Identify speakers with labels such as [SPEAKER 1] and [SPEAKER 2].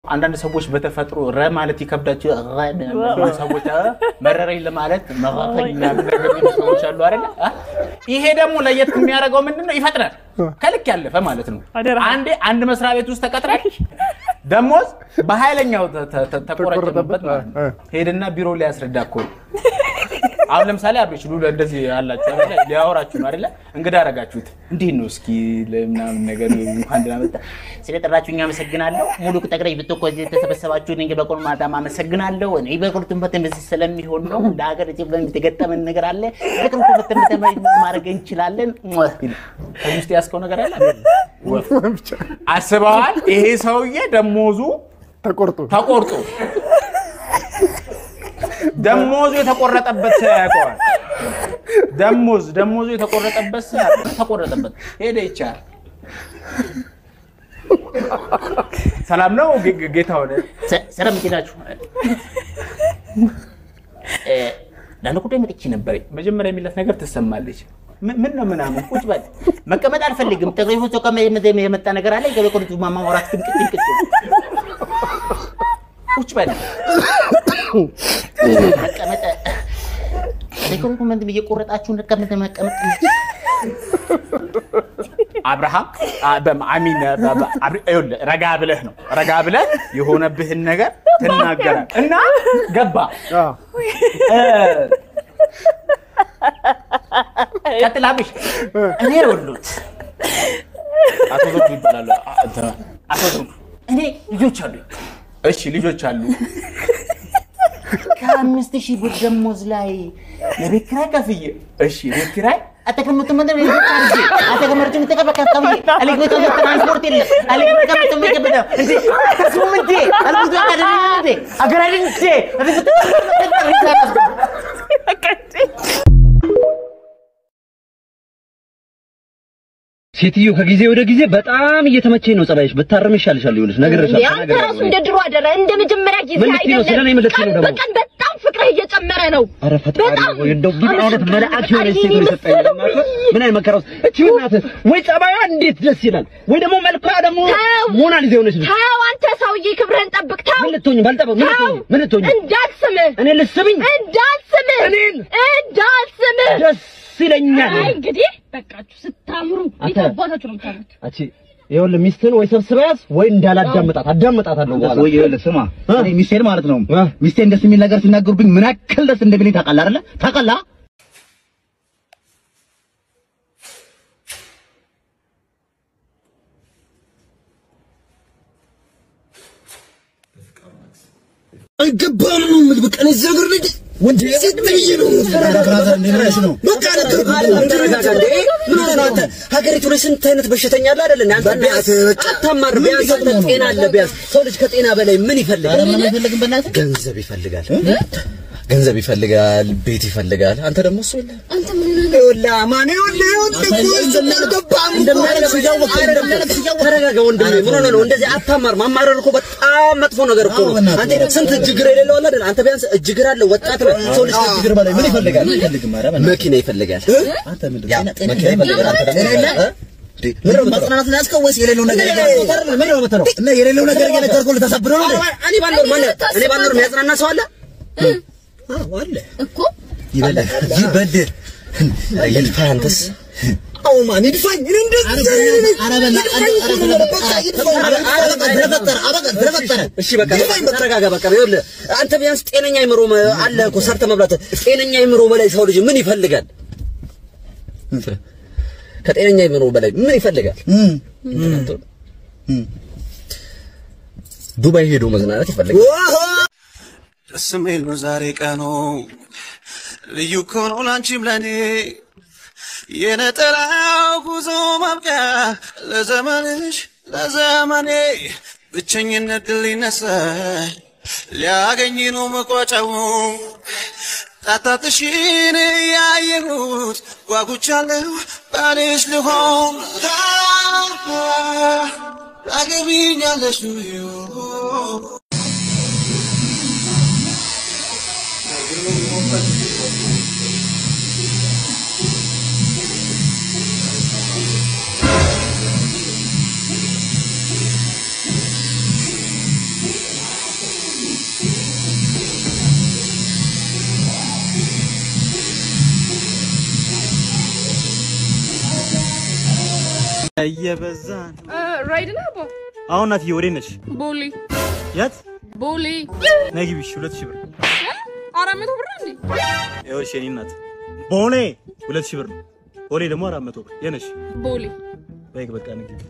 [SPEAKER 1] አንዳንድ ሰዎች በተፈጥሮ ረ ማለት ይከብዳቸው ረ የሚሉ ሰዎች አ፣ መረረኝ ለማለት መረረኝ ምናምን ነገር የሚሉ ሰዎች አሉ አይደለ? አ? ይሄ ደግሞ ለየት የሚያደርገው ምንድን ነው? ይፈጥናል። ከልክ ያለፈ ማለት ነው። አንዴ አንድ መስሪያ ቤት ውስጥ ተቀጥረህ ደሞዝ በኃይለኛው ተ- ተ- ተ- ተቆረጠበት ማለት ነው። ሄድና ቢሮ ሊያስረዳ እኮ ነው። አሁን ለምሳሌ አብሬሽ ሉላ እንደዚህ ያላችሁ አይደለ? ሊያወራችሁ ነው አይደለ? እንግዳ አረጋችሁት። እንዴት ነው እስኪ ለምናምን ነገር እንኳን ደህና መጣ ስለጠራችሁኝ አመሰግናለሁ። ሙሉ ጠቅላይ ብትኮ እዚህ የተሰበሰባችሁ እኔ በቆሎ ማታም አመሰግናለሁ። እኔ በቁርጡን በተን በዚህ ስለሚሆን ነው። እንደ ሀገር ኢትዮጵያ የተገጠመን ነገር አለ። በቁርጡ በተን በተን ማድረግ እንችላለን። ከዚህ ውስጥ ያስከው ነገር አለ ወፍ አስበዋል። ይሄ ሰውዬ ደሞዙ
[SPEAKER 2] ተቆርጦ
[SPEAKER 1] ተቆርጦ ደሞዙ የተቆረጠበት ሰው ያውቀዋል። ደሞዝ ደሞዙ የተቆረጠበት ሰው ያውቀዋል። ተቆረጠበት ሄደ ይቻል ሰላም ነው ጌ- ጌ- ጌታ ሆነ
[SPEAKER 3] ሰላም እንዴት ናችሁ? እ፣ ለአንድ ጉዳይ መጥቼ ነበር።
[SPEAKER 1] መጀመሪያ የሚላት ነገር ትሰማለች። ምን ምን ነው ምናምን ቁጭ በል
[SPEAKER 3] መቀመጥ አልፈልግም። ጠቅላይ ሚኒስትሩ ከመ- የመጣ ነገር አለ። ገበቆርቱ ማማወራት ድምቅት ድምቅት
[SPEAKER 1] ቁጭ በል
[SPEAKER 3] መቀመጥ ሪኮመንድ እየቆረጣችሁ መቀመጥ መቀመጥ
[SPEAKER 1] አብርሃም አ- በም- አሚን በ- በ- አብሪ- ይኸውልህ፣ ረጋ ብለህ ነው ረጋ ብለህ የሆነብህን ነገር ትናገራል እና ገባ እ፣ ቀጥል አብሽ
[SPEAKER 3] እኔ ወሉት
[SPEAKER 1] አቶ ዘውዱ ይባላሉ አ- እንትና፣ አቶ ዘውዱ
[SPEAKER 3] እኔ ልጆች አሉኝ
[SPEAKER 1] እሺ ልጆች አሉ
[SPEAKER 3] ከአምስት ሺህ ብር ደሞዝ ላይ የቤት ኪራይ ከፍዬ
[SPEAKER 1] እሺ ቤት ኪራይ
[SPEAKER 3] አተቀምጡ ምንድን ነው ልጆች አድርጌ አተቀመርጭ ምትቀበቀቀም አለግቤቶ ትራንስፖርት የለም አለግቤቶ ምትቀበቀ እንዴ ከሱም እንዴ አለግቤቶ አደረግ እንዴ አገራሪ እንዴ አለግቤቶ
[SPEAKER 4] ሴትዮ ከጊዜ ወደ ጊዜ በጣም እየተመቸኝ ነው ጸባይሽ። ብታረም ይሻልሻል። ይኸውልሽ ነግሬሻለሁ።
[SPEAKER 5] አንተ ራሱ እንደ ድሮ አደረ እንደ መጀመሪያ ጊዜ
[SPEAKER 4] ምን ልትይ ነው? ስለኔ ምን ልትይ ነው
[SPEAKER 5] ቀን
[SPEAKER 4] ደግሞ?
[SPEAKER 5] በቀን በጣም ፍቅርህ እየጨመረ ነው።
[SPEAKER 4] ኧረ ፈጣሪ
[SPEAKER 5] በጣም
[SPEAKER 4] ሆይ እንደው ምን አይነት መልአክ የሆነች ሴት ነው የሰጠኝ። ለማለት ምን አይነት መከራ ውስጥ እቺ እናትህ ወይ ጸባይዋ እንዴት ደስ ይላል፣ ወይ ደግሞ መልኳ ደግሞ
[SPEAKER 5] ተው።
[SPEAKER 4] ሞናሊዛ የሆነች ልጅ
[SPEAKER 5] ተው አንተ ሰውዬ ክብርህን ጠብቅ። ተው
[SPEAKER 4] ምን ልትሆኝ ባልጠበቅ ምን ልትሆኝ ምን ልትሆኝ
[SPEAKER 5] እንዳልስምህ
[SPEAKER 4] እኔ ልስብኝ
[SPEAKER 5] እንዳልስምህ
[SPEAKER 4] እኔን?
[SPEAKER 5] እንዳልስምህ
[SPEAKER 4] ደስ ይለኛል።
[SPEAKER 5] አይ እንግዲህ በቃችሁ ስታምሩ
[SPEAKER 4] አንተ-
[SPEAKER 5] ይተባታችሁ ነው የምታምሩት።
[SPEAKER 4] አቺ ይኸውልህ ሚስትህን ወይ ሰብስበህ ያዝ ወይ እንዳላዳምጣት አዳምጣታለሁ በኋላ
[SPEAKER 6] ወይ ይኸውልህ ስማ
[SPEAKER 4] እ?
[SPEAKER 6] እኔ ሚስቴን ማለት ነው
[SPEAKER 4] እ?
[SPEAKER 6] ሚስቴን ደስ የሚል ነገር ሲናገሩብኝ ምን ያክል ደስ እንደሚለኝ ታውቃለህ አይደለ ታውቃለህ
[SPEAKER 7] አይገባም ነው የምልህ። በቃ እኔ እዚህ ሀገር ልጅ ወንድ ሴት ብዬ ነው የምትለው። በቃ ነገርኩህ። ምን ሆነህ ነው አንተ? ሀገሪቱ ላይ ስንት አይነት በሽተኛ አለ አይደል? አንተ ቢያንስ አታማር። ቢያንስ አንተ ጤና አለ። ቢያንስ ሰው ልጅ ከጤና በላይ ምን ይፈልጋል? ገንዘብ ይፈልጋል። ገንዘብ ይፈልጋል፣ ቤት ይፈልጋል። አንተ ደግሞ እሱ የለህም።
[SPEAKER 5] አንተ ምን ሆነህ ነው?
[SPEAKER 7] ይኸውልህ አማን፣ ይኸውልህ ይኸውልህ እኮ እንደሚያልገባም
[SPEAKER 6] እንደሚያለቅስ እያወቅህ እንደሚያለቅስ እያወቅህ
[SPEAKER 7] ተረጋጋ ወንድሜ። ምን ሆነህ ነው እንደዚህ አታማር? ማማረር እኮ በጣም መጥፎ ነገር እኮ ነው። አንተ ስንት እጅግር የሌለው አለ አይደል? አንተ ቢያንስ እጅግር አለ፣ ወጣት ነህ። ሰው ልጅ ከእጅግር በላይ ምን ይፈልጋል? መኪና ይፈልጋል።
[SPEAKER 6] አንተ ምንድን
[SPEAKER 7] ያ
[SPEAKER 6] ነው
[SPEAKER 7] መኪና ይፈልጋል። አንተ ደግሞ እ? እንዴ፣ ምን ነው የምትለው?
[SPEAKER 6] ማጽናናት ነው ያዝከው ወይስ የሌለው ነገር
[SPEAKER 7] ምን
[SPEAKER 6] ምን ነው የምትለው? እና የሌለው ነገር እየነገርኩህ ልታሳብደው ነው እንዴ?
[SPEAKER 7] እኔ ባልኖር ማን እኔ ባልኖር የሚያጽናና ሰው አለ?
[SPEAKER 6] አዎ አለ
[SPEAKER 5] እኮ
[SPEAKER 7] ይበልህ ይበድር ይልፋ አንተስ አዎ ማን ይድፋኝ እኔ እንደዚህ እሺ በቃ ተረጋጋ። በቃ ይኸውልህ አንተ ቢያንስ ጤነኛ አይምሮ አለ እኮ ሰርተህ መብላት። ጤነኛ አይምሮ በላይ ሰው ልጅ ምን ይፈልጋል? ከጤነኛ አይምሮ በላይ ምን ይፈልጋል? ዱባይ ሄዶ መዝናናት ይፈልጋል።
[SPEAKER 8] ደስ የሚል ነው ዛሬ ቀኑ ልዩ እኮ ነው ላንቺም ለኔ የነጠላው ጉዞ ማብቂያ ለዘመንሽ ለዘመኔ ብቸኝነት ድል ይነሳል ሊያገኝ ነው መቋጫው ጣጣትሽን ያየሁት ጓጉቻለሁ ባልሽ ልሆን ታገቢኛለሽ
[SPEAKER 2] እየበዛ ነው።
[SPEAKER 5] ራይድ ነው አባ
[SPEAKER 2] አሁን እናትዬ ወዴት ነሽ?
[SPEAKER 5] ቦሌ
[SPEAKER 2] የት?
[SPEAKER 5] ቦሌ
[SPEAKER 2] ነይ ግቢ። እሺ ሁለት ሺህ ብር
[SPEAKER 5] አራት መቶ ብር እንዴ?
[SPEAKER 2] ይኸውልሽ የእኔ እናት ቦሌ ሁለት ሺህ ብር ነው። ቦሌ ደግሞ አራት መቶ ብር የነሽ
[SPEAKER 5] ቦሌ
[SPEAKER 2] በይ በቃ ነይ ግቢ።